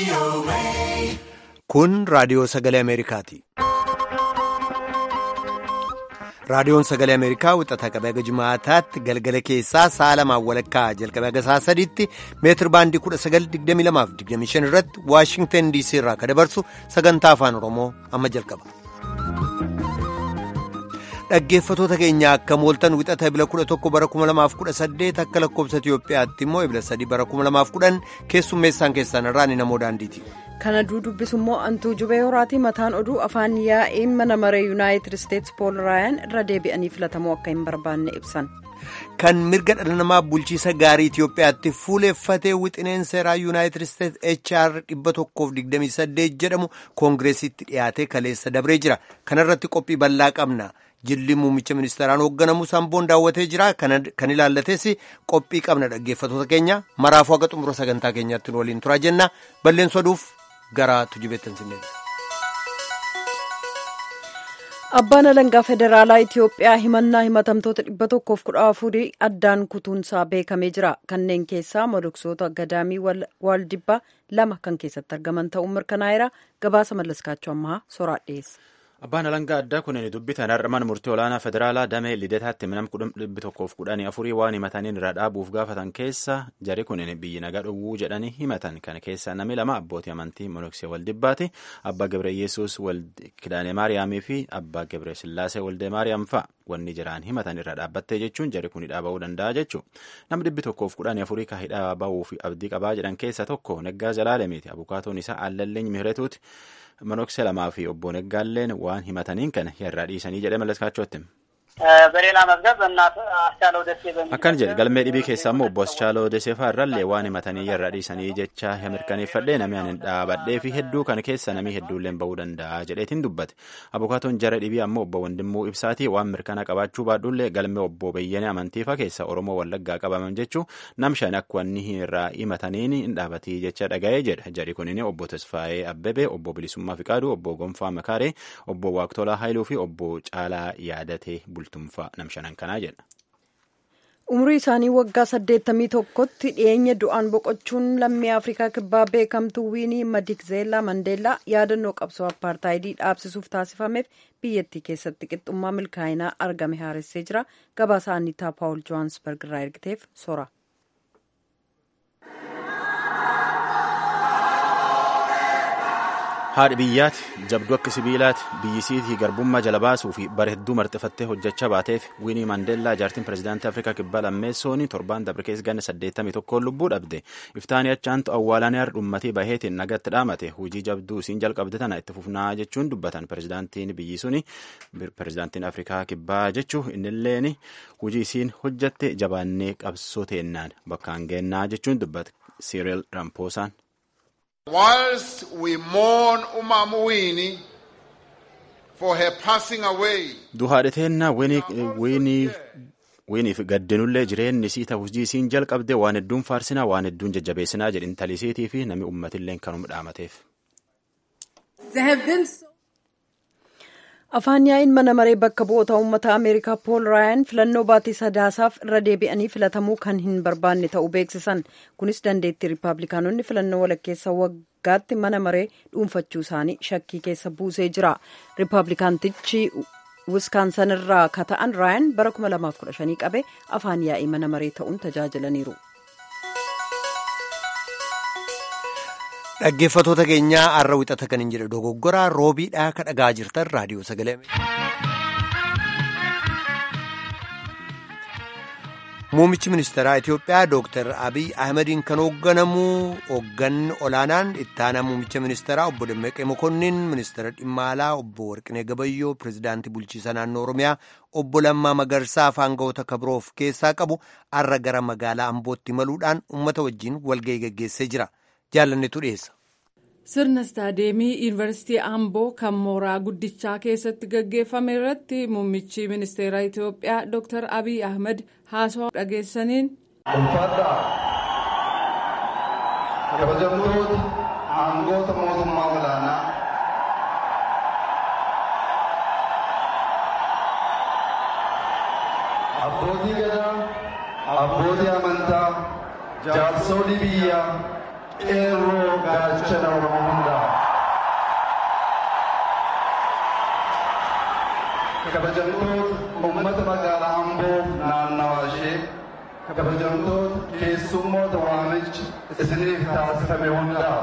Kun raadiyoo sagalee Ameerikaati. Raadiyoon sagalee Ameerikaa wixataa qabee haga Jimaataatti galgala keessaa sa'a lamaan walakkaa jalqabee haga sa'a sadiitti meetir baandii 1922 irratti Waashingtan DC irraa kan dabarsu sagantaa afaan Oromoo amma jalqaba. Dhaggeeffatoota keenya akka mooltan wixata ebila 11 bara 2018 akka lakkoobsa Itiyoophiyaatti immoo ebila 3 bara 2010 keessummeessaan keessan irraa ni namoo daandiiti. Kana dubbisu immoo antuu jubee horaati mataan oduu afaan yaa'een mana maree yuunaayitid isteetsi pool raayaan irra deebi'anii filatamuu akka hin barbaanne ibsan. Kan mirga dhala namaa bulchiisa gaarii Itiyoophiyaatti fuuleeffatee wixineen seeraa yuunaayitid isteetsi HR 128 jedhamu koongireesitti dhiyaatee kaleessa dabree jira. Kanarratti qophii bal'aa qabna. Jilli muummicha ministeeraan hoogganamu samboon daawwatee jira. Kan ilaallates qophii qabna dhaggeeffatoota keenya maraafuu haga xumura sagantaa keenyaatti waliin turaa jenna. Balleensoo aduuf gara tujubeettan sinneen. Abbaan alangaa federaalaa Itiyoophiyaa himannaa himatamtoota dhibba tokkoof kudha afurii addaan kutuunsaa beekamee jira. Kanneen keessaa moloksoota gadaamii waaldibbaa lama kan keessatti argaman ta'uun mirkanaa'eera. Gabaasa mallaskaachuu ammaa soraa dhiyeessa. Abbaan alangaa addaa kunneen dubbitan har'aman murtii olaanaa federaalaa damee lidataatti minam dhibbi tokkoof kudhanii afurii waan himataniin irra dhaabuuf gaafatan keessa jari kunneen biyyi nagaa dhowwuu jedhanii himatan kana keessa namni lama abbootii amantii monoksee waldibbaati abbaa gebre yesus kidaane maariyaamii fi abbaa gebre sillaasee waldee maariyaam fa'a wanni jiraan himatan irra dhaabbattee jechuun jari kun hidhaa ba'uu danda'a jechuu namni dhibbi tokkoof kudhanii afurii ka hidhaa ba'uu fi abdii qabaa jedhan keessa tokko neggaa jalaalemiiti abukaatoon isaa allalleeny mihiretuuti. Monoksee lamaa fi obbo Neggaalleen waan himataniin kana irraa dhiisanii jedhee mallatkaachootti. በሌላ መዝገብ በእናት አስቻለው ደሴ በሚል akkan jedhe galmee dhibii keessaa immoo obbo Aschaaloo Deseefaa irrallee waan himatanii irraa dhiisanii jecha mirkaneeffadhee namni ani dhaabadhee fi hedduu kana keessa namni hedduulleen ba'uu danda'a jedheetiin dubbate abukaatoon jara dhibii ammoo obbo Wandimmuu Ibsaatii waan mirkana qabaachuu baadhullee galmee obbo Beyyene amantiifa keessa Oromoo Wallaggaa qabaman jechuu nam shan akka wanni irraa himataniin hin dhaabatii jecha dhaga'ee jedha jari kunin obbo Tasfaayee Abbebee obbo Bilisummaa Fiqaaduu obbo Gonfaa Makaaree obbo Waaqtolaa Haayiluu fi obbo Caalaa Yaadatee bultumfaa nam shanan kanaa jedha. Umurii isaanii waggaa saddeettamii tokkotti dhiyeenya du'aan boqochuun lammii Afrikaa kibbaa beekamtuu Wiinii Madikzeelaa Mandeellaa yaadannoo qabsoo apartaayidii dhaabsisuuf taasifameef biyyattii keessatti qixxummaa milkaa'inaa argame haaressee jira. Gabaasa Annitaa Paawul Johaansberg irraa ergiteef sora. haadhi biyyaati jabduu akka sibiilaati biyyisiitii garbummaa jala baasuu fi bara hedduu marxifattee hojjechaa baateef wiinii maandeellaa jaartiin pirezidaantii afrikaa kibbaa lammeessoon torbaan dabre keessa ganna saddeettamii tokkoon lubbuu dhabde iftaanii achaantu awwaalanii dhummatii baheetiin nagatti dhaamate hojii jabduu isiin jalqabde tana itti fufnaa jechuun dubbatan pirezidaantiin biyyi suni pirezidaantiin afrikaa kibbaa jechuu innilleen hojii isiin hojjatte jabaannee qabsoo teennaan bakkaan geennaa jechuun dubbate siiril rampoosaan. Whilst we mourn Umamu Winnie for her passing away, duhaadheteenna wiiniif gaddinullee jireenyi isii ta'u hojii isiin jalqabde waan hedduun faarsinaa waan hedduun jajjabeessinaa jedhin talisiitii fi namni uummatillee kanuma dhaamateef. Afaan yaa'iin mana maree bakka bu'oota uummata Ameerikaa Pool Raayaan filannoo baatii sadaasaaf irra deebi'anii filatamuu kan hin barbaanne ta'uu beeksisan. Kunis dandeettii Riippaabilikaanonni filannoo walakkeessa waggaatti mana maree dhuunfachuu isaanii shakkii keessa buusee jira. Riippaabilikaantichi Wiskaansan irraa ka ta'an Raayaan bara 2015 qabee afaan yaa'ii mana maree ta'uun tajaajilaniiru. Dhaggeeffatoota keenyaa har'a wixata kan hin jedhe dogoggoraa roobiidhaa ka dhagaa jirtan raadiyoo sagalee. Muummichi ministeeraa Itiyoophiyaa Dooktar Abiy Ahmediin kan hoogganamu hoogganni olaanaan itti aanaa muummicha ministeeraa obbo Dammaqee Mokonnin ministeera dhimma alaa obbo Warqinee Gabayyoo pirezidaantii bulchiisa naannoo Oromiyaa obbo Lammaa Magarsaa afaan ga'oota kabiroof keessaa qabu har'a gara magaalaa Ambootti imaluudhaan uummata wajjin walga'ii gaggeessee jira. jaalannetu dhiyeessa. Sirna istaadeemii Yuunivarsiitii Amboo kan mooraa guddichaa keessatti gaggeeffame irratti muummichi ministeera Itiyoophiyaa Dr. Abiy Ahmed haasawaa dhageessaniin. Ulfaadhaa kabajamtoota aangoota mootummaa olaanaa abbootii gadaa abbootii amantaa jaarsolii biyyaa qeerroo gaachana oromoo hundaa. kabajamtoota uummata magaalaa amboo naannawaa ishee kabajamtoota keessummoota waamichi isiniif taasifame hundaa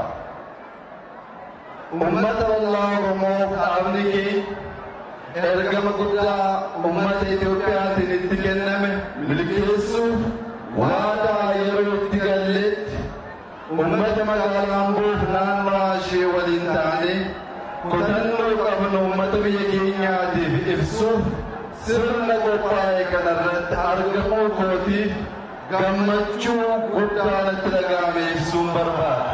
uummata bal'aa oromoof dhaabni kee ergama guddaa uummata itoophiyaatiin itti kenname milkeessuuf waadaa yeroo itti galletti uummata magaalaa amboof naannawaa ishee waliin taanee kutannoo qabnu uummata biyya keenyaatiif ibsuuf sirna qophaa'e kanarratti argamuu kootiif gammachuu guddaa natti dhaga'ame ibsuun barbaada.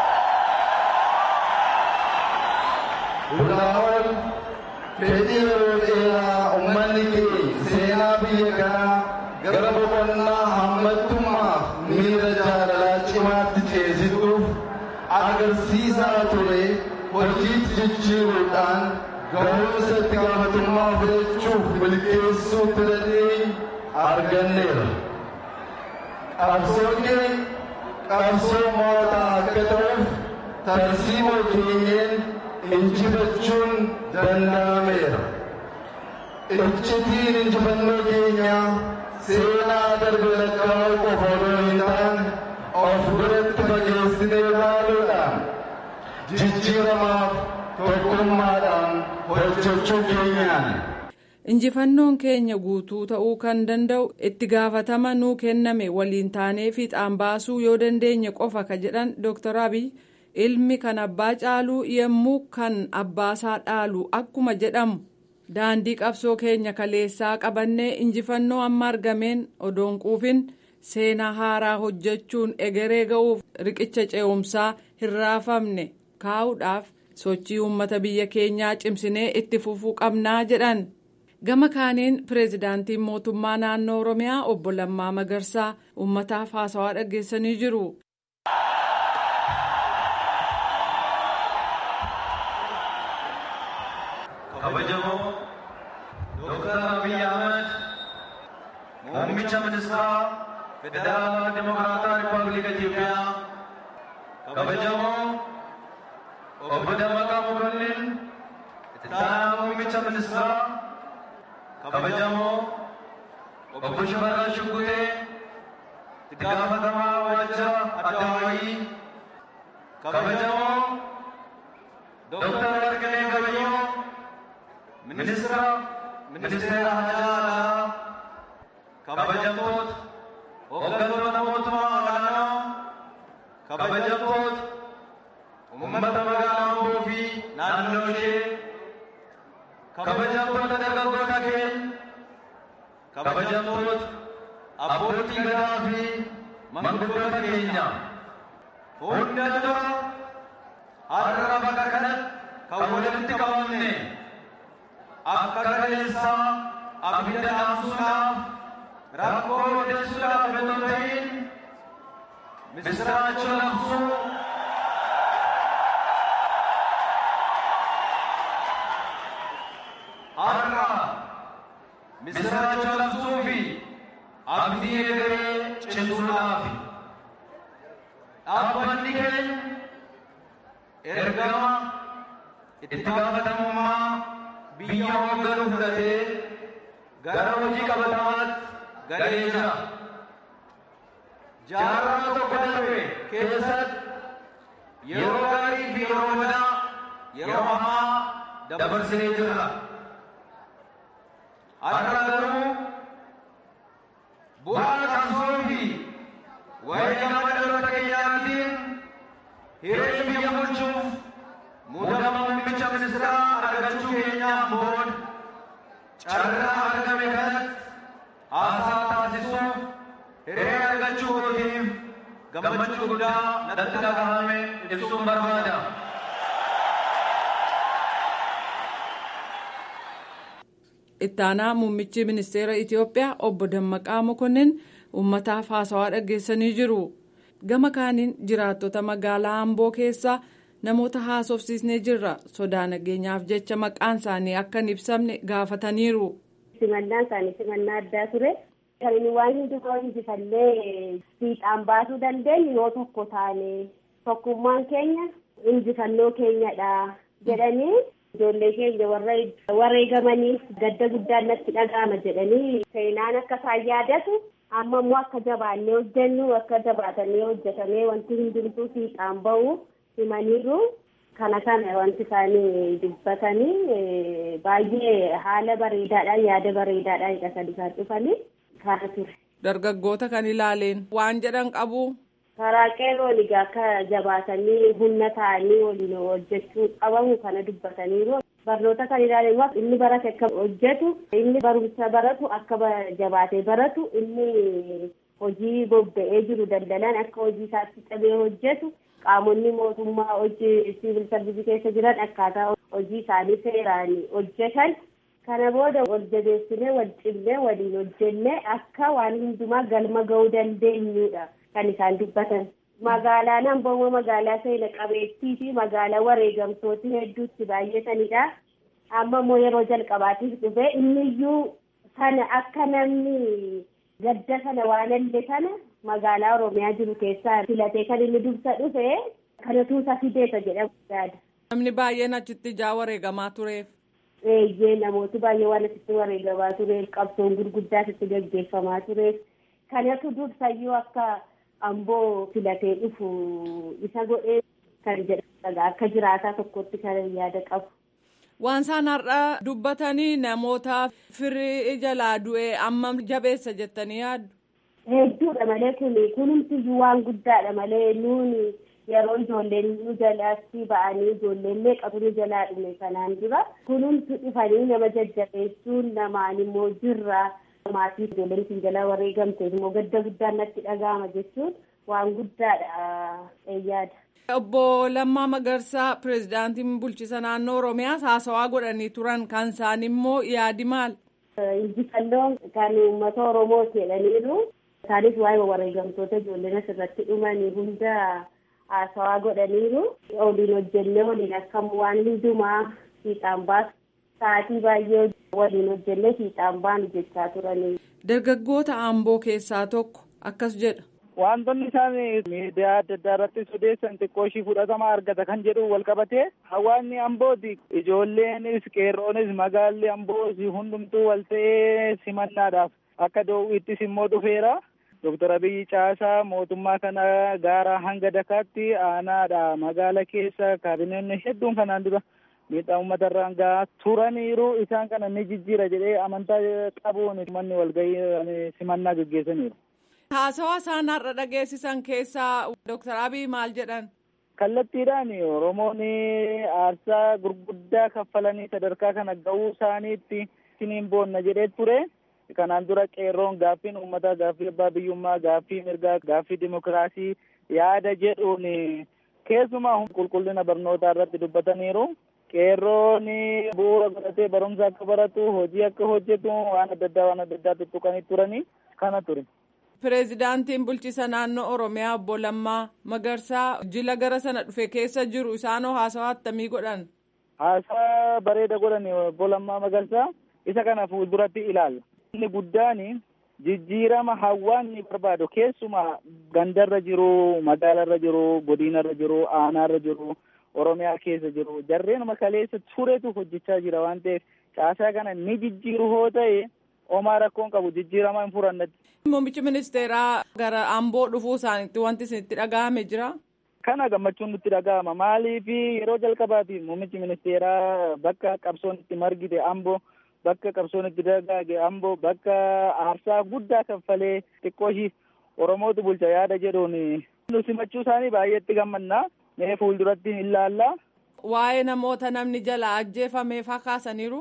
Bulaawwan fedhii yeroo dheeraa uummanni kee seenaa biyya kanaa gara boqonnaa hammattummaaf miira jaalalaa cimaatti ceesisuuf agarsiisaa ture. hojiitti jijjiiruudhaan ga'umsa itti gaafatamummaa fudhachuuf milkeessuu filatee arganneera. Qabsoon kee qabsoo mootaa akka ta'uuf tarsiimoo keenyeen injifachuun danda'ameera. Iccitiin injifannoo keenyaa seenaa darbe lakkaa'uu qofa odoo hin taane of biratti fageessinee ilaaluudhaan jijjiiramaaf tokkummaadhaan hojjechuu keenyaan. Injifannoon keenya guutuu ta'uu kan danda'u itti gaafatama nuu kenname waliin taanee fiixaan baasuu yoo dandeenye qofa ka jedhan Dr. Abiy ilmi kan abbaa caaluu yommuu kan abbaasaa dhaalu akkuma jedhamu daandii qabsoo keenya kaleessaa qabannee injifannoo amma argameen odoon quufin seenaa haaraa hojjechuun egeree ga'uuf riqicha ce'umsaa hin raafamne. kaa'uudhaaf sochii uummata biyya keenyaa cimsinee itti fufuu qabnaa jedhan gama kaaniin pireezidaantiin mootummaa naannoo oromiyaa obbo Lammaa Magarsaa uummataaf haasawaa dhaggeessanii jiru. kabajamoo dooktar abiy ahmed muummicha ministeeraa federaalaa dimokiraataa rippaabilika itiyoophiyaa kabajamoo obbo Dammaqaa Mokonnin itti aanaa muummicha ministeeraa kabajamoo obbo Shifarraa Shuggutee itti gaafatamaa waajjira addawaayii kabajamoo Dooktar Warqinee Gabayyoo ministeera ministeera hajaa alaa kabajamtoota hooggantoota mootummaa olaanoo kabajamtoota uummata magaalaa Amboo fi naannoo ishee kabajamtoota dargaggoota keenya kabajamtoota abbootii gadaa fi manguddoota keenya hunda dura har'a bakka kanatti kan walitti qabamne akka kaleessaa abidda dhaamsuudhaaf rakkoo odeessuudhaaf otoo hin ta'in misiraachoo labsuu har'a misiraachoo labsuu fi abdii egeree cimsuudhaaf dhaabbanni keenya ergama itti gaafatamummaa biyya hoogganuu fudhatee gara hojii qabatamaatti galee jira. Jaarraa tokko darbe keessatti yeroo gaarii fi yeroo badaa yeroo hamaa dabarsinee jirra. Har'a garuu bu'aa qabsoo fi wareegama dhaloota keenyaatiin hiree biyya bulchuuf muudama muummicha ministeeraa argachuu keenyaan booda carraa argame kanatti haasaa taasisuuf hiree argachuu kootiif gammachuu guddaa natti dhagahame ibsuun barbaada. ittaanaa muummichi ministeera itiyoophiyaa obbo dammaqaa mokonnin uummataaf haasawaa dhaggeessanii jiru gama kaaniin jiraattota magaalaa amboo keessaa namoota haasofsiisnee jirra sodaa nageenyaaf jecha maqaan isaanii akka hin ibsamne gaafataniiru. simannaan isaanii simannaa addaa ture kan inni waan hundumaa injifallee fiixaan baasuu dandeenyu yoo tokko taane tokkummaan keenya injifannoo keenyadha jedhanii ijoollee keenya warra wareegamaniif gadda guddaan natti dhaga'ama jedhanii seenaan akka isaan yaadatu amma immoo akka jabaannee hojjennu akka jabaatanii hojjetamee wanti hundumtuu fiixaan bahu himaniiru kana kana wanti isaanii dubbatanii baay'ee haala bareedaadhaan yaada bareedaadhaan hidhatanii kan dhufanii kana ture. Dargaggoota kan ilaaleen waan jedhan qabu. karaa qeerroon egaa akka jabaatanii humna ta'anii waliin hojjechuu qabamu kana dubbataniiru. Barnoota kan ilaalan inni barate akka hojjetu inni barumsa baratu akka jabaatee baratu inni hojii bobba'ee jiru daldalan akka hojii isaatti cabee hojjetu qaamonni mootummaa hojii siivil sarvisii keessa jiran akkaataa hojii isaanii seeraan hojjetan kana booda wal jabeessinee wal cimnee waliin hojjennee akka waan hundumaa galma ga'uu dandeenyudha. kan isaan dubbatan magaalaan amboo magaalaa seena qabeettii fi magaalaa wareegamtooti hedduutti baay'atanidha amma immoo yeroo jalqabaatiif dhufe inniyyuu sana akka namni gadda sana waan illee sana magaalaa oromiyaa jiru keessaa filatee kan inni dubsa dhufe kanatu isa fideeta jedhamu yaada. Namni baay'een achitti ijaa wareegamaa tureef. Eeyyee namooti baay'ee waan achitti wareegamaa tureef qabsoon gurguddaa asitti gaggeeffamaa tureef kanatu dursayyuu akka. amboo filatee dhufu isa godhee kan jedhamudha akka jiraataa tokkotti kan yaada qabu. Waan isaan har'a dubbatanii namoota firii jalaa du'ee amma jabeessa jettanii yaaddu. Hedduudha malee kun kunumtiyyuu waan guddaadha malee nuuni yeroo ijoolleen nu jalaatti ba'anii ijoolleen meeqatu nu jalaa dhume sanaan dura kunumti dhufanii nama jajjabeessuun namaan immoo jirra. maatii ijoolleen isin jalaa wareegamteef immoo gadda guddaan natti dhaga'ama jechuun waan guddaadha yaada. Obbo Lammaa Magarsaa pirezidaantiin bulchiisa naannoo Oromiyaas haasawaa godhanii turan kan isaan immoo yaadi maal? Injifannoon kan uummata Oromoo jedhaniiru isaanis waa'ee wareegamtoota ijoolleen asirratti dhuman hunda haasawaa godhaniiru waliin hojjennee waliin akkam waan hundumaa fiixaan baasu sa'aatii baay'ee waliin hojjennee fiixaan baanu jechaa turanii. Dargaggoota Amboo keessaa tokko akkas jedha. Wantoonni isaan miidiyaa adda addaa irratti odeessan xiqqoo ishii fudhatama argata kan jedhu wal qabatee hawaasni Ambooti ijoolleenis qeerroonis magaalli Amboos hundumtuu wal ta'ee simannaadhaaf akka doo'iittis immoo dhufeera. Dooktar Abiyyi Caasaa mootummaa kana gaara hanga dakaatti aanaadha magaala keessa kaabinoonni hedduun kanaan dura miidhaa uummata irraan gahaa turaniiru isaan kana ni jijjiira jedhee amantaa qabuun manni walgahii simannaa gaggeessaniiru. Haasawaa isaan har'a dhageessisan keessaa Dooktar Abiy maal jedhan? Kallattiidhaan Oromoon aarsaa gurguddaa kaffalanii sadarkaa kana gahuu isaaniitti siniin boonna jedhee ture. Kanaan dura qeerroon gaaffiin uummataa gaaffii abbaa biyyummaa gaaffii mirgaa gaaffii dimokiraasii yaada jedhuun keessumaa qulqullina barnootaa irratti dubbataniiru. Qeerroon bu'uura godhatee barumsa akka baratu hojii akka hojjetu waan adda addaa waan adda addaa tuttuqanii turanii kana ture. Pireezidaantiin bulchiisa naannoo Oromiyaa obbo Lammaa Magarsaa jila gara sana dhufe keessa jiru isaanoo haasawaa attamii godhan. Haasaa bareeda godhan obbo Lammaa Magarsaa isa kana fuulduratti ilaalla. Inni guddaan jijjiirama hawaasni barbaadu keessumaa gandarra jiru magaalarra jiru godinarra jiru aanaarra jiru. Oromiyaa keessa jiru jarreenuma kaleessa turetu hojjechaa jira waan ta'eef caasaa kana ni jijjiiru hoo ta'e homaa rakkoon qabu jijjiirama hin furannatti. Muummichi ministeeraa gara Amboo dhufuu isaaniitti wanti isinitti dhaga'ame jira. Kana gammachuun nutti dhaga'ama maaliif yeroo jalqabaatiif muummichi ministeeraa bakka qabsoon itti margite Amboo bakka qabsoon itti dagaage Amboo bakka aarsaa guddaa kaffalee xiqqoo ishii Oromootu bulcha yaada jedhuun nu simachuu isaanii baay'eetti gammannaa. mee fuulduratti hin ilaalla. Waa'ee namoota namni jala ajjeefamee fakkaasaniiru.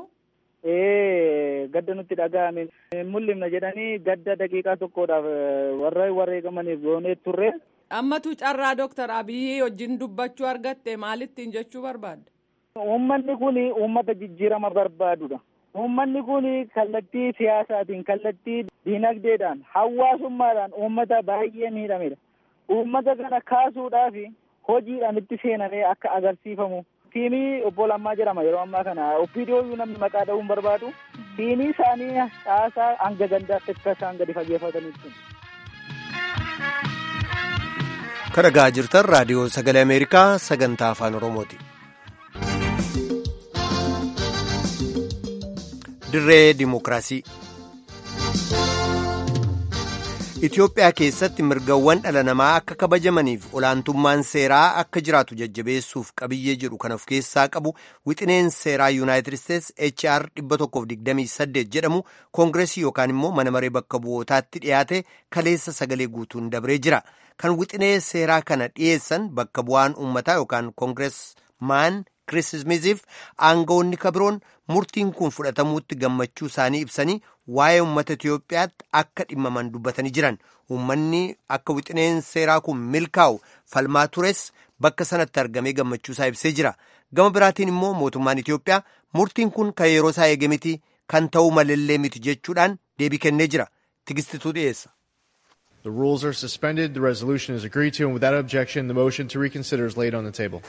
Ee gadda nutti dhaga'ame mul'ifna jedhanii gadda daqiiqaa tokkodhaaf warra wareegamaniif goonee turre. Ammatu carraa Dooktar Abiyyi wajjin dubbachuu argatte maalittiin jechuu barbaadda? Uummanni kun uummata jijjiirama barbaadudha. Uummanni kun kallattii siyaasaatiin kallattii diinagdeedhaan hawaasummaadhaan uummata baay'ee miidhamedha. Uummata kana kaasuudhaaf hojiidhaan itti seenamee akka agarsiifamu tiimii obbo Lammaa jedhama yeroo ammaa kana opiidiyoo namni maqaa dha'uu hin barbaadu tiimii isaanii caasaa hanga gandaatti akka isaan gadi fageeffatanitti. kadhagaa jirtan raadiyoo sagalee ameerikaa sagantaa afaan oromooti. dirree dimokiraasii. Itoophiyaa keessatti mirgawwan dhala namaa akka kabajamaniif olaantummaan seeraa akka jiraatu jajjabeessuuf qabiyyee jedhu kan of keessaa qabu wixineen seeraa yuunaayitid isteetsi HR 128 jedhamu koongireesii yookaan immoo mana maree bakka bu'ootaatti dhiyaate kaleessa sagalee guutuun dabree jira. Kan wixinee seeraa kana dhiyeessan bakka bu'aan uummataa yookaan koongireesmaan Kiriis Smiiziif aangawoonni kabiroon murtiin kun fudhatamuutti gammachuu isaanii ibsanii waa'ee uummata Itoophiyaatti akka dhimmaman dubbatanii jiran uummanni akka wixineen seeraa kun milkaa'u falmaa tures bakka sanatti argamee gammachuu isaa ibsee jira gama biraatiin immoo mootummaan Itoophiyaa murtiin kun kan yeroo isaa eege miti kan ta'uu malillee miti jechuudhaan deebii kennee jira tigistituu dhiyeessa. The rules are suspended. The resolution is agreed to, and without objection, the motion to reconsider is laid on the table.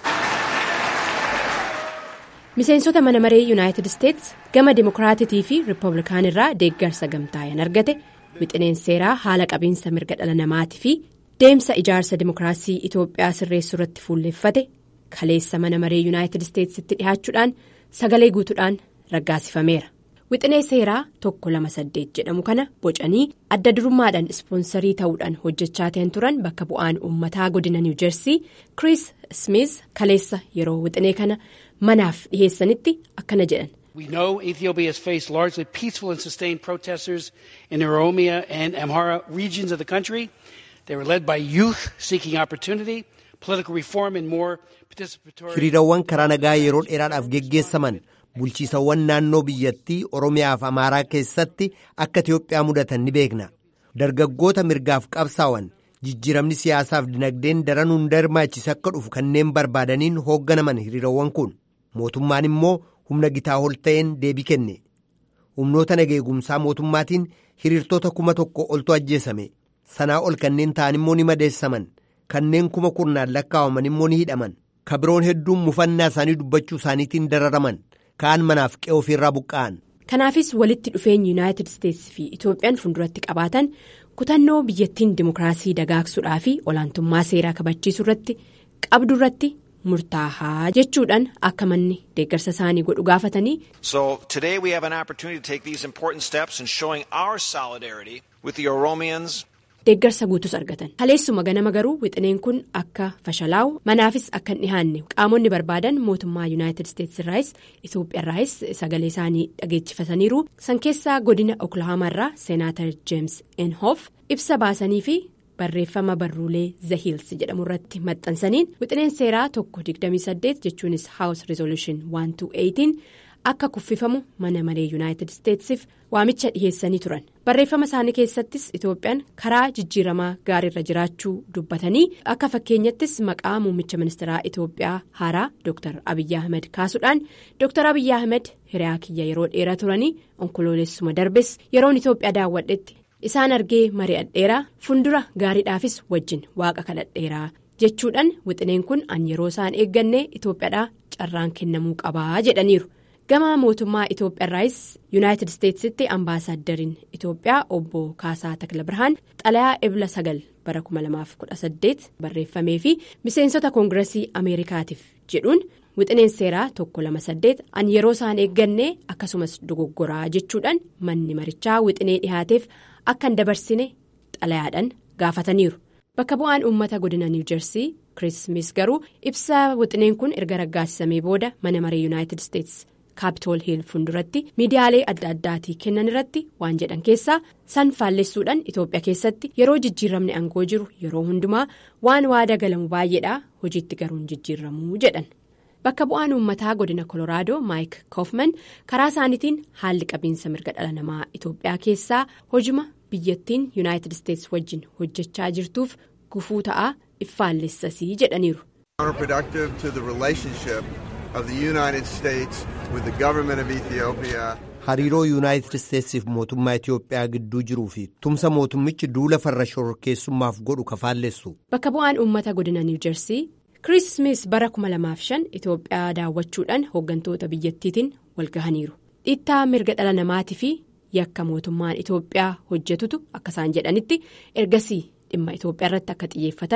miseensota mana maree yuunaayitid isteetsi gama dimokiraatitii fi riippablikaanii irraa deeggarsa gamtaa'an argate wixineen seeraa haala qabiinsa mirga dhala namaatii fi deemsa ijaarsa dimokiraasii itoophiyaa sirreessuu irratti fuulleeffate kaleessa mana maree yuunaayitid isteetsitti dhihaachuudhaan sagalee guutuudhaan raggaasifameera wixinee seeraa tokko lama saddeet jedhamu kana bocanii adda durummaadhaan ispoonsarii ta'uudhaan hojjechaa ta'an turan bakka bu'aan uummataa godina niw jersii kiriis smiiz kaleessa yeroo wixinee kana. manaaf dhiheessanitti akkana jedhan. We know Ethiopia has faced largely peaceful and sustained protesters in Oromia and Amhara regions of the country. They were led by youth seeking opportunity, political reform and more participatory. Hiriirawwan karaa nagaa yeroo dheeraadhaaf geggeessaman bulchiisawwan naannoo biyyattii Oromiyaaf Amaaraa keessatti akka Itoophiyaa mudatan ni beekna. Dargaggoota mirgaaf qabsaa'an jijjiiramni siyaasaaf dinagdeen daran hunda hirmaachise akka dhufu kanneen barbaadaniin hoogganaman hiriirawwan kun. mootummaan immoo humna gitaa ol ta'een deebii kenne humnoota nageegumsaa mootummaatiin hiriirtota kuma tokko oltu ajjeesame sanaa ol kanneen ta'an immoo ni madeessaman kanneen kuma kurnaan lakkaa'aman immoo ni hidhaman kabiroon hedduun mufannaa isaanii dubbachuu isaaniitiin dararaman kaan manaaf qe'ee ofiirraa buqqa'an. kanaafis walitti dhufeenyi yuunaayitid isteetsi fi itoophiyaan fuulduratti qabaatan kutannoo biyyattiin dimokiraasii dagaagsuudhaa fi olaantummaa seeraa kabachiisuu irratti qabdu irratti. murtaahaa jechuudhaan akka manni deeggarsa isaanii godhu gaafatanii. So today we have an opportunity to take these important steps in showing our solidarity with the Oromians. Deeggarsa guutus argatan kaleessuma ganama garuu wixineen kun akka fashalaa'u manaafis akka hin dhihaanne qaamonni barbaadan mootummaa yuunaayitid isteetsi irraayis Itoophiyaa irraayis sagalee isaanii dhageessifataniiru san keessaa godina oklahoomaa irraa seenaatar jeems enhof ibsa baasanii fi. barreeffama barruulee zahiils jedhamu irratti maxxansaniin wixineen seeraa tokko 28 jechuunis house resolution 128 akka kuffifamu mana maree yuunaayitid isteetsiif waamicha dhiheessanii turan barreeffama isaanii keessattis itoophiyaan karaa jijjiiramaa gaariirra jiraachuu dubbatanii akka fakkeenyattis maqaa muummicha ministeeraa itoophiyaa haaraa dr abiyyi ahmed kaasuudhaan dr abiyyi ahmed hiriyaa kiyya yeroo dheeraa turanii onkoloolessuma darbes yeroon itoophiyaa daawwadhetti. isaan argee mari'adheeraa fuuldura gaariidhaafis wajjin waaqa kadhadheeraa jechuudhaan wixineen kun an yeroo isaan eegganne itoophiyaadhaa carraan kennamuu qabaa jedhaniiru gama mootummaa itoophiyaarraayis yuunaayitid isteetsitti ambaasaaddariin itoophiyaa obbo kaasaa takla birhaan xalayaa ebla sagal bara 2018 barreeffamee fi miseensota koongiresii ameerikaatiif jedhuun. wixineen seeraa tokko lama saddeet an yeroo isaan eegganne akkasumas dogoggoraa jechuudhaan manni marichaa wixinee dhihaateef akka hin dabarsine xalayaadhaan gaafataniiru bakka bu'aan uummata godina niw jersii kiriis garuu ibsa wixineen kun erga raggaasisamee booda mana maree yuunaayitid isteetsi kaapitool hiil fuulduratti miidiyaalee adda addaatii kennan irratti waan jedhan keessaa san faallessuudhaan itoophiyaa keessatti yeroo jijjiiramni aangoo jiru yeroo hundumaa waan waada galamu baay'eedha hojiitti garuun jijjiiramuu jedhan. bakka bu'aan uummataa godina koloraadoo maayik koofman karaa isaaniitiin haalli qabiinsa mirga dhala namaa itoophiyaa keessaa hojima biyyattiin yuunaayitid isteetsi wajjin hojjechaa jirtuuf gufuu ta'aa iffaallessasii jedhaniiru. hariiroo yuunaayitid isteetsiif mootummaa itiyoophiyaa gidduu jiruu fi tumsa mootummichi duula farra shororkeessummaaf godhu kafaallessu. bakka bu'aan uummata godina niw jersii. kiriis smiis bara 2005 itoophiyaa daawwachuudhaan hooggantoota biyyattiitiin walgahaniiru dhiittaa mirga dhala namaatii fi yakka mootummaan itoophiyaa hojjetutu akka isaan jedhanitti ergasii dhimma itoophiyaa irratti akka xiyyeeffatan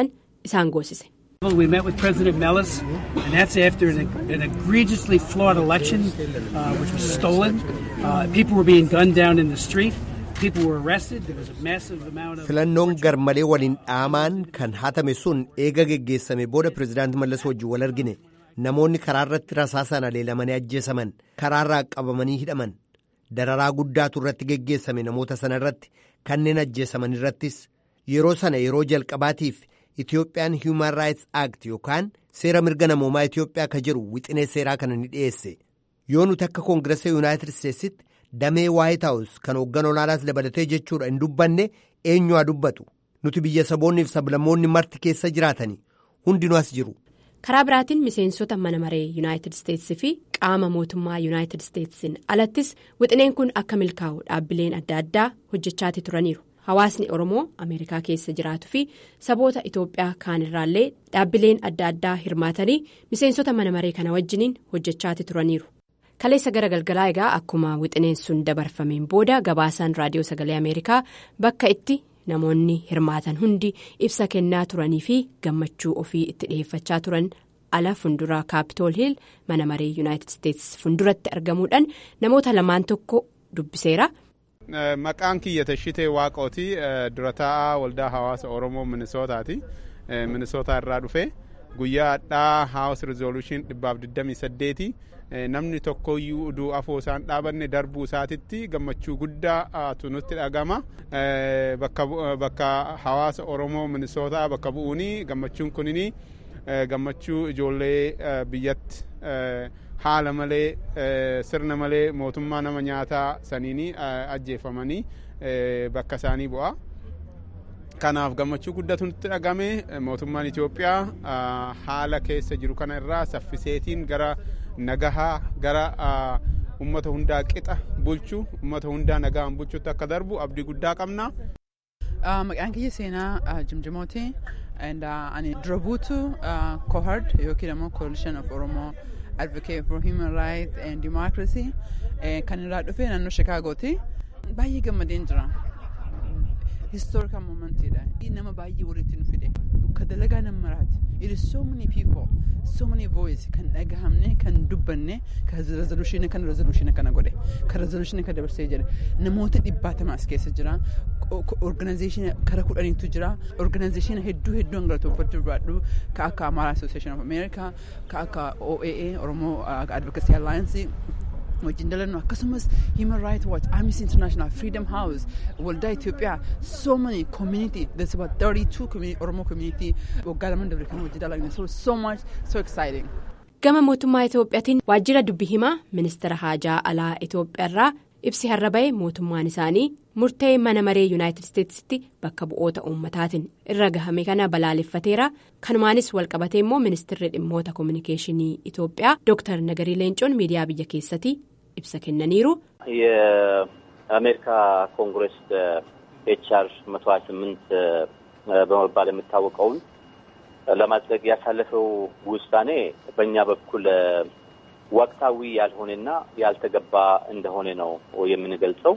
isaan goosise. We met with President Mellis, and that's after an, an egregiously flawed election, uh, which was stolen. Uh, people were being gunned down in the street. People were arrested. There was a massive amount of. filannoon garmalee waliin dhaamaan kan hatame sun eega geggeessame booda pirezidaanti mallas wajjin wal argine namoonni karaa irratti rasaasaan aleelamanii ajjeesaman karaarraa qabamanii hidhaman dararaa guddaatu irratti geggeessame namoota sana irratti kanneen ajjeesaman irrattis yeroo sana yeroo jalqabaatiif Itiyoophiyaan Human Rights Act yookaan seera mirga namoomaa Itiyoophiyaa ka jedhu wixinee seeraa kana ni dhiyeesse yoo nuti akka koongirasa Yuunaayitid Isteetsitti damee Waayit Haawus kan hooggan olaanaas dabalatee jechuudha hin dubbanne eenyu haa dubbatu nuti biyya saboonni fi sablammoonni marti keessa jiraatanii hundinuu as jiru. karaa biraatiin miseensota mana maree yuunaayitid isteetsi fi qaama mootummaa yuunaayitid isteetsiin alattis wixineen kun akka milkaa'u dhaabbileen adda addaa hojjechaati turaniiru hawaasni oromoo ameerikaa keessa jiraatu fi saboota itoophiyaa kaanirraallee dhaabbileen adda addaa hirmaatanii miseensota mana maree kana wajjiniin hojjechaati turaniiru kaleessa gara galgalaa egaa akkuma wixineen sun dabarfameen booda gabaasaan raadiyoo sagalee ameerikaa bakka itti. namoonni hirmaatan hundi ibsa kennaa turanii fi gammachuu ofii itti dhiheeffachaa turan ala fundura kaapitool hiil mana maree yuunaayitid isteetsi funduratti argamuudhaan namoota lamaan tokko dubbiseera. maqaan kiyya tashitee waaqooti dura taa'aa waldaa hawaasa oromoo minisootaati minisootaa irraa dhufe guyyaa hadhaa haawus rizooluushin dhibbaaf 28 namni tokkoyyuu uduu afoo isaan dhaabanne darbuu isaatitti gammachuu guddaatu nutti dhagama bakka hawaasa oromoo minisootaa bakka bu'uuni gammachuun kunini gammachuu ijoollee biyyatti haala malee sirna malee mootummaa nama nyaataa saniini ajjeefamanii bakka isaanii bu'a. kanaaf gammachuu guddatu nutti dhagame mootummaan Itoophiyaa haala keessa jiru kana irraa saffiseetiin gara nagahaa gara ummata hundaa qixa bulchu ummata hundaa nagaan bulchutti akka darbu abdii guddaa qabna. Maqaan kiyya seenaa Jimjimooti. Ani dura buutu Cohort yookiin immoo Coalition of Oromo Advocate for Human Rights and Democracy kan irraa dhufe naannoo Shikaagooti. Baay'ee gammadeen jira. historical momentiidha nama baay'ee walitti nu fide ka dalagaa nama maraati it is so many people so many voice kan dhagahamne kan dubbanne ka resolution kan resolution kana godhe ka resolution kan dabarsee jedhe namoota dhibbaatama as keessa jira organization kara kudhaniitu jira organization hedduu hedduu hangalatoofachuu barbaadhu ka akka Amara Association of America ka akka OAA Oromoo Advocacy Alliance wajjin dalannu akkasumas human rights watch amnesty international freedom house waldaa itoophiyaa so many community there's about 32 community oromo community waggaa lamaan dabre kan wajjin dalagna so so much so exciting. gama mootummaa itoophiyaatiin waajjira dubbi himaa ministeera haajaa alaa itoophiyaarraa ibsi har'a bahe mootummaan isaanii murtee mana maree yuunaayitid isteetsitti bakka bu'oota uummataatiin irra gahame kana balaaleffateera kanumaanis walqabatee immoo ministeerri dhimmoota koominikeeshinii itoophiyaa dooktar nagarii leencoon miidiyaa biyya keessatti ibsa kennaniiru. የአሜሪካ ኮንግረስ ኤችአር መቶ ሀያ ስምንት በመባል የሚታወቀውን ለማጽደቅ ያሳለፈው ውሳኔ በእኛ በኩል ወቅታዊ ያልሆነና ያልተገባ እንደሆነ ነው የምንገልጸው።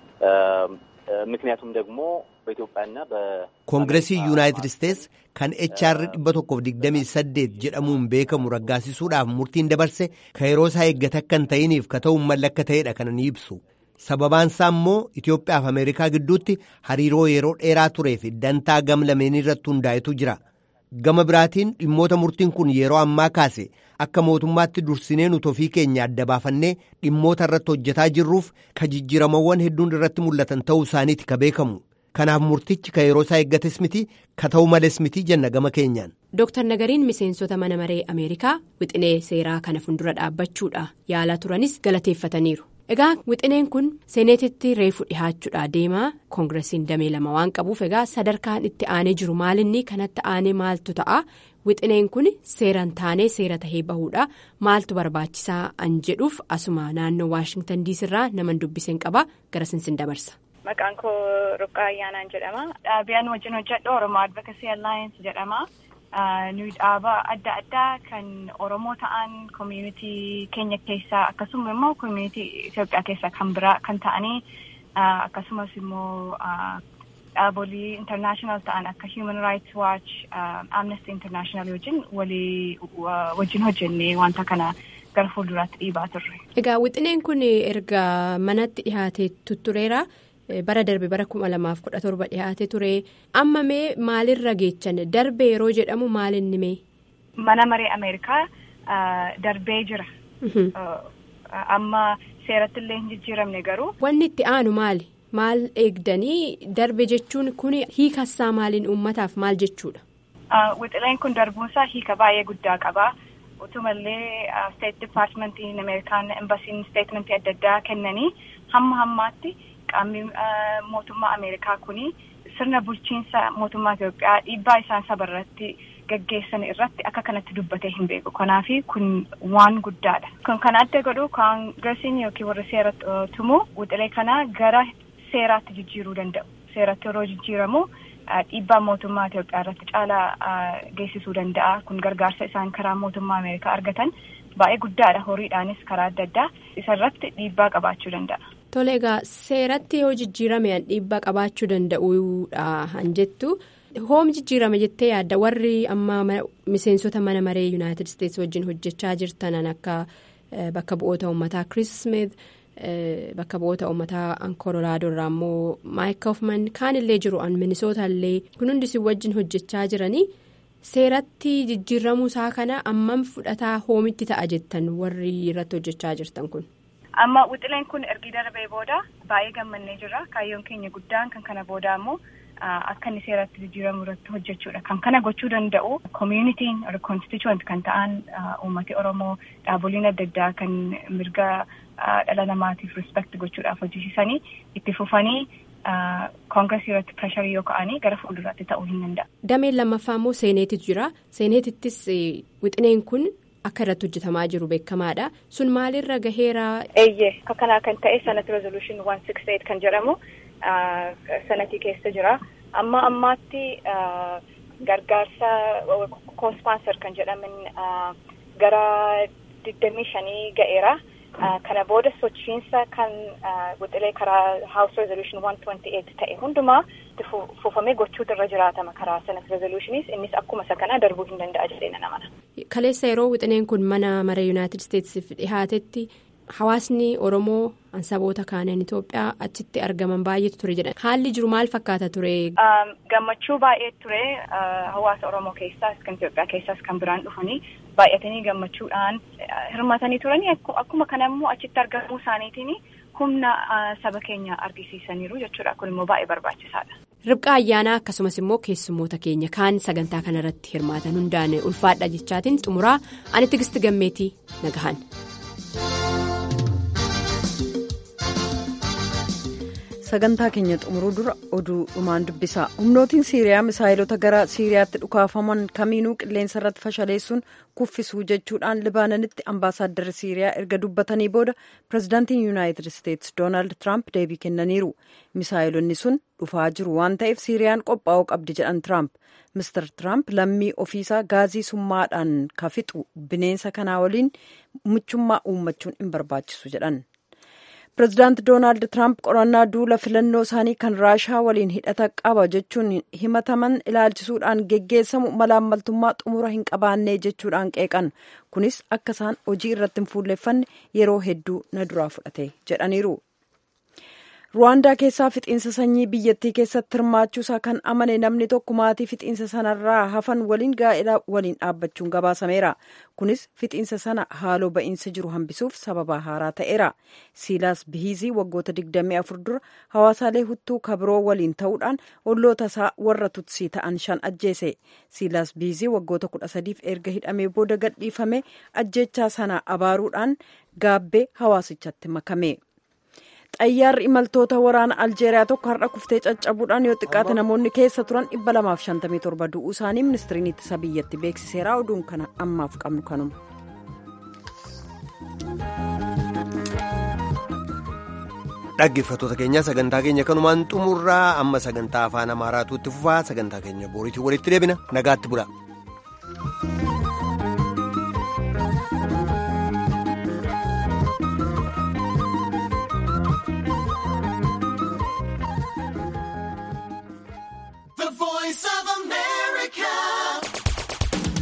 ምክንያቱም ደግሞ በኢትዮጵያና koongiresii yuunaayitid isteetsi kan HR dhibba tokkoof digdamii saddeet jedhamuun beekamu raggaasisuudhaaf murtiin dabarse ka yeroo isaa eeggate akka hin ta'iniif ka ta'uun mallakka ta'edha kana ni ibsu sababaan isaa immoo Itoophiyaaf Ameerikaa gidduutti hariiroo yeroo dheeraa turee fi dantaa gam lameen irratti hundaa'etu jira gama biraatiin dhimmoota murtiin kun yeroo ammaa kaase akka mootummaatti dursinee nuti ofii keenya adda baafannee dhimmoota irratti hojjetaa jirruuf ka jijjiiramawwan hedduun irratti mul'atan ta'uu isaaniiti ka beekamu. kanaaf murtichi ka yeroo isaa eeggates miti ka ta'u males miti jenna gama keenyaan. Dooktar Nagariin miseensota mana maree Ameerikaa wixinee seeraa kana fuuldura dhaabbachuudha yaalaa turanis galateeffataniiru. Egaa wixineen kun seeneetitti reefu dhihaachuudha deemaa koongiresiin damee lama waan qabuuf egaa sadarkaan itti aanee jiru maalinni kanatti aanee maaltu ta'a wixineen kun seeraan taanee seera tahee bahuudha maaltu barbaachisaa an jedhuuf asuma naannoo waashingtan diisirraa naman dubbiseen qaba gara sinsin dabarsa. Maqaan koo Ruqqaa Ayyaanaan jedhama. Dhaabiyaan wajjin hojjedhu Oromoo Advocacy Alliance jedhama. Nuyi dhaaba adda addaa kan Oromoo ta'an community keenya keessaa akkasuma immoo community Itoophiyaa keessaa kan biraa kan ta'anii akkasumas immoo dhaabolii international ta'an akka human rights watch amnesty international wajjin walii wajjin hojjennee wanta kana gara fuulduraatti dhiibaa turre. Egaa wixineen kun erga manatti dhihaatee tuttureera. bara darbe bara kuma lamaaf kudha torba dhihaate ture amma mee maalirra geechan darbe yeroo jedhamu maalinni mee. mana maree ameerikaa darbee jira. amma seeratti illee hin jijjiiramne garuu. wanni itti aanu maali maal eegdanii darbe jechuun kun hiikassaa maaliin uummataaf maal jechuudha. wixileen kun darbuunsaa hiika baay'ee guddaa qaba. utumallee state departmentiin ameerikaan embasiin statementii adda addaa kennanii hamma hammaatti. qaamni mootummaa ameerikaa kuni sirna bulchiinsa mootummaa Itoophiyaa dhiibbaa isaan saba irratti gaggeessan irratti akka kanatti dubbatee hin beeku. Kanaaf kun waan guddaadha. Kun kan adda godhu koongiresiin yookiin warri seera tumu wixilee kana gara seeraatti jijjiiruu danda'u. Seeratti yeroo jijjiiramu dhiibbaa mootummaa Itoophiyaa irratti caalaa geessisuu danda'a. Kun gargaarsa isaan karaa mootummaa Ameerikaa argatan baay'ee guddaadha. Horiidhaanis karaa adda addaa isarratti dhiibbaa qabaachuu danda'a. Tole egaa seeratti yoo jijjiirame dhiibbaa qabaachuu danda'uudha han jettu hoom jijjiirame jettee yaadda warri amma miseensota mana maree yuunaayitid isteetsi wajjin hojjechaa jirtan akka bakka bu'oota uummataa Chris Smith bakka bu'oota uummataa Ankoolaadoo irraa immoo Maayik Hoofman kaanillee jiru an minisoota illee kun hundis wajjin hojjechaa jiranii seeratti jijjiiramuu isaa kana ammam fudhataa hoomitti ta'a jettan warri irratti hojjechaa jirtan kun. amma wixileen kun ergi darbee booda baay'ee gammannee jirra kaayyoon keenya guddaan kan kana booda immoo akka inni seeratti jijjiiramu irratti hojjechuudha kan kana gochuu danda'u communitiin constituent kan ta'an uummati oromoo dhaaboliin adda addaa kan mirga dhala namaatiif respect gochuudhaaf hojjechiisanii itti fufanii koongiresii irratti presharii yoo ka'anii gara fuulduraatti ta'uu hin danda'a. dameen lammaffaa immoo seeneetitu jira seeneetittis wixineen kun. Akka irratti hojjetamaa jiru beekamaadha. Sun maalirra gaheera? Eeyyee akka kanaa kan ta'e sanatti resolution one six eight kan jedhamu sanatii keessa jira. Amma ammaatti gargaarsa koospaanser kan jedhaman gara digdamii shanii ga'eera. Kana booda sochiinsa kan wixilee karaa house resolution one twenty eight ta'e hundumaa fufamee gochuutu irra jiraatama karaa sanatti resolutionis innis akkuma isa kanaa darbuu hin danda'a jedhee nan amana. Kaleessa yeroo wixineen kun mana maree yuunaayitid isteetsiif dhihaatetti hawaasni oromoo saboota kaaniin Itoophiyaa achitti argaman baay'eetu ture jedhan haalli jiru maal fakkaata ture. Gammachuu baay'ee ture hawaasa oromoo keessaas kan Itoophiyaa keessaas kan biraan dhufanii baay'atanii gammachuudhaan hirmaatanii turanii akkuma kana immoo achitti argamuu isaaniitiin humna saba keenya argisiisaniiru jechuudha kun immoo baay'ee barbaachisaadha. Ribqa ayyaanaa akkasumas immoo keessummoota keenya kaan sagantaa kanarratti hirmaatan hundaan ulfaadha jechaatiin xumuraa ani tigisti gammeetii nagahan. sagantaa keenya xumuruu dura oduu dhumaan dubbisa humnootiin siiriyaa misaayilota gara siiriyaatti dhukaafaman kamiinuu qilleensa irratti fashaleessuun kuffisuu jechuudhaan libaananitti ambaasaadarri siiriyaa erga dubbatanii booda pirezidaantiin yuunaayitid isteetsi doonaald tiraamp deebii kennaniiru misaayilonni sun dhufaa jiru waan ta'eef siiriyaan qophaa'uu qabdi jedhan tiraamp mister tiraamp lammii ofiisaa gaazii summaadhaan kafixu bineensa kanaa waliin michummaa uummachuun hin barbaachisu jedhan. pirezidaanti doonaald tiraamp qorannaa duula filannoo isaanii kan raashaa waliin hidhata qaba jechuun himataman ilaalchisuudhaan geggeessamu malaammaltummaa xumura hin qabaannee jechuudhaan qeeqan kunis akka isaan hojii irratti hin fuulleeffanne yeroo hedduu na duraa fudhate jedhaniiru. ruwaandaa keessaa fixiinsa sanyii biyyattii keessatti hirmaachuusaa kan amane namni tokko maatii fixiinsa sanarraa hafan waliin gaa'ela waliin dhaabbachuun gabaasameera kunis fixiinsa sana haaloo ba'iinsa jiru hambisuuf sababa haaraa ta'eera siilaas bihiizii waggoota 24 dura hawaasaalee huttuu kabiroo waliin ta'uudhaan olloota isaa warra tutsii ta'an shan ajjeese siilaas bihiizii waggoota 13f erga hidhamee booda gadhiifame ajjechaa sana abaaruudhaan gaabbee hawaasichatti makame. xayyaarri imaltoota waraana aljeeriyaa tokko har'a kuftee caccabuudhaan yoo xiqqaate namoonni keessa turan 257 du'uu isaanii ministiriin ittisa biyyatti beeksiseera oduun kana ammaaf qabnu kanuma. dhaggeeffattoota keenya sagantaa keenya kanumaan xumurraa amma sagantaa afaan amaaraatu itti fufaa sagantaa keenya booriitiin walitti deebina nagaatti bula.